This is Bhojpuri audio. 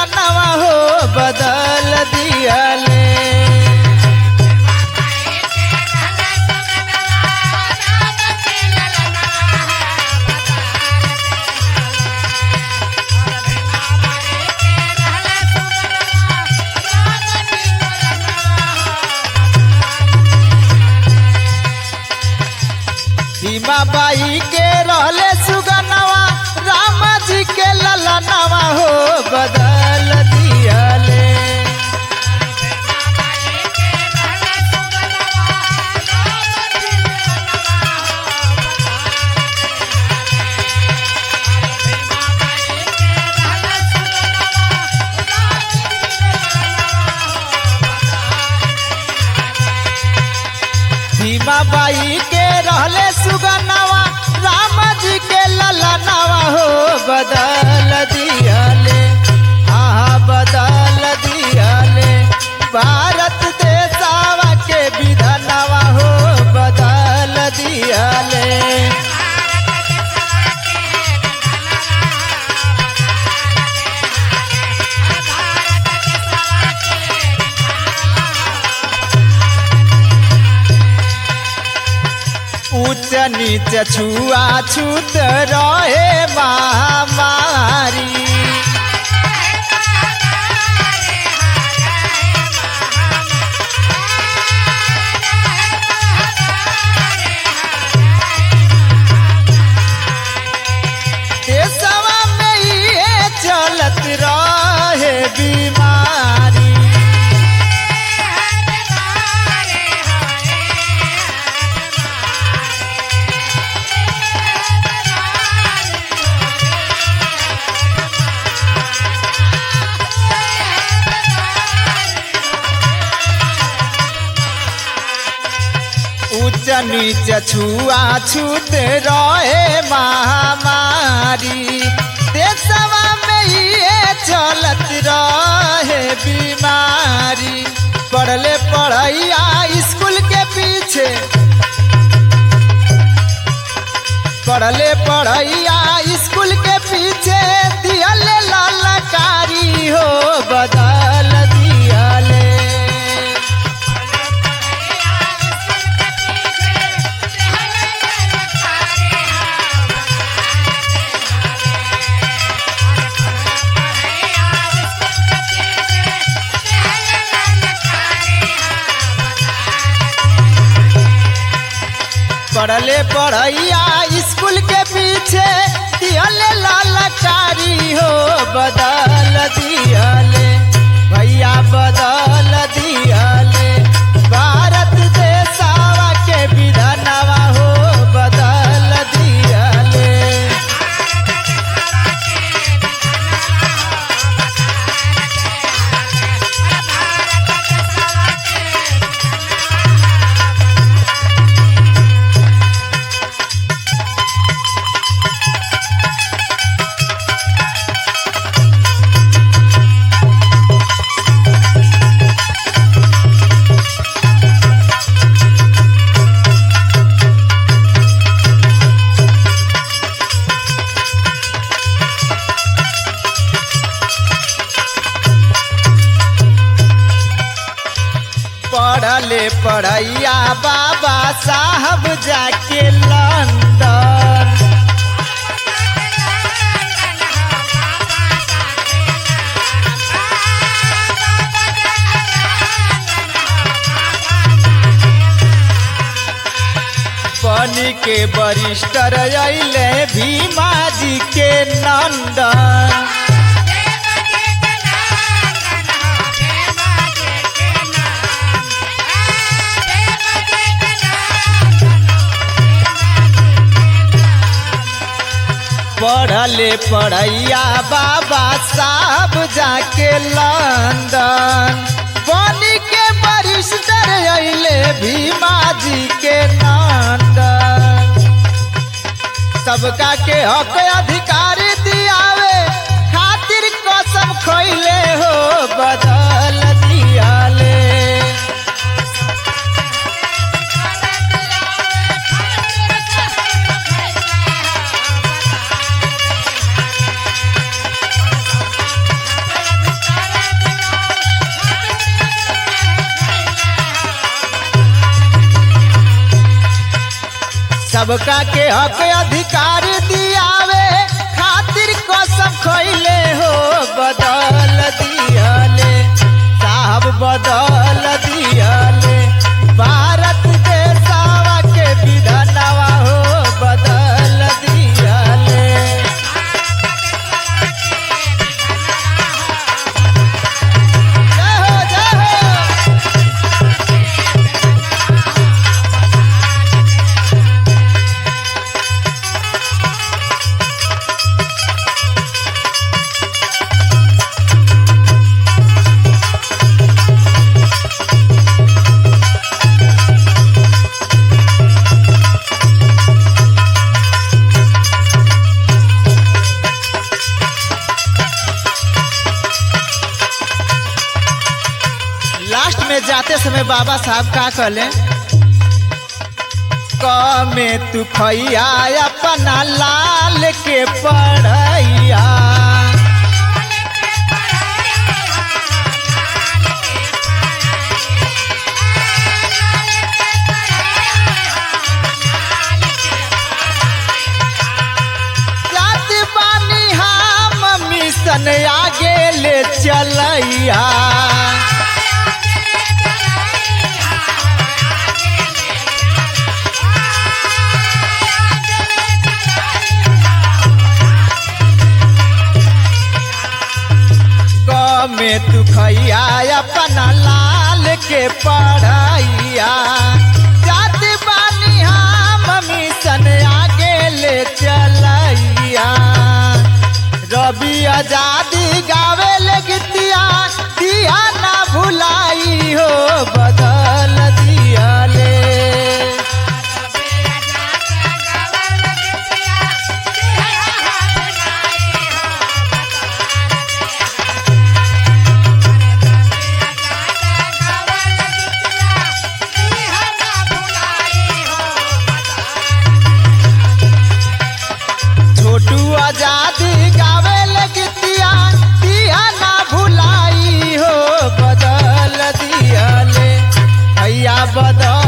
ललनवा हो बदल दियाले सीमा बाई के रहले सुगनवा राम जी के ललनवा हो बदल दियाले सीमा बाई के रहले सुगनवा राम जी के ललनवा हो बदल दियाले हाँ बदल दियाले भारत देशवा के विधनवा हो बदल दियाले ऊंच नीच छुआ छूत रहे महामारी देशवा में ये चलत रहे बीमारी ऊंच नीच छुआ छूत रहे महामारी देशवा में ये चलत रहे बीमारी पढ़ले पढ़ैया स्कूल के पीछे पढ़ले पढ़ैया स्कूल के पीछे दियले ललकारी हो बदल दियले पढ़ले पढ़ैया स्कूल के पीछे दियले ललकारी हो बदल दियले भैया बदल दियले भारत देशवा के विधनवा हो बदल दियले पढ़ले पढ़ैया बाबा साहब जाके लंदन बनी के वरिष्ठर अइले भीमा जी के नंदन पढ़ले पढ़ैया बाबा साहब जाके लंदन बनी के वरिष्ठर अइले भीमा जी के नंदन सबका के हक अधिकार दियावे खातिर कसम खैले हो बदल दियाले सबका के हक अधिकार दियावे खातिर कसम खैले हो बदल दियले साहब बदल दियले भारत देशवा के विधानवा हो बदल दियले जय हो जय हो लास्ट में जाते समय बाबा साहब का कहले क में तू खैया अपना लाल के पढ़ैया जात बानी हम मिशन आगे ले चलैया क में तू खैया अपना लाल के पढ़ैया जात बानी हम मिशन आगे ले चलैया रवि आजादी गावे ले गीतिया दिया ना भुलाई हो बदल दियले छोटू आजादी गावे ले गीतिया दिया ना भुलाई हो बदल दियले भैया बदल